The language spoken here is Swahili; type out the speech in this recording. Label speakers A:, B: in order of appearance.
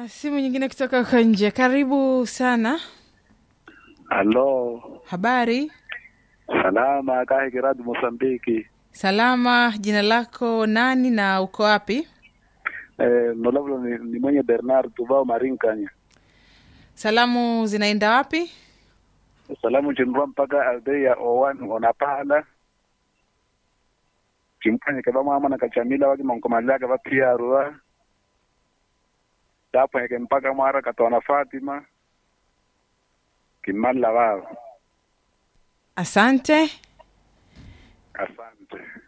A: na simu nyingine kutoka huko nje. Karibu sana.
B: Halo,
A: Habari?
B: salama kahe kiradi Mosambiki.
A: Salama. Jina lako nani na uko wapi?
B: Eh, nolavula ni, ni mwenye Bernard Tuvao Marinkanya.
A: Salamu zinaenda wapi?
B: Salamu chinrua mpaka aldeya owan onapala chimpanye keva mwama na kachamila waki monkomalia keva piarua dapo heke mpaka mwara katona Fatima kimalla wao.
A: Asante.
B: Asante.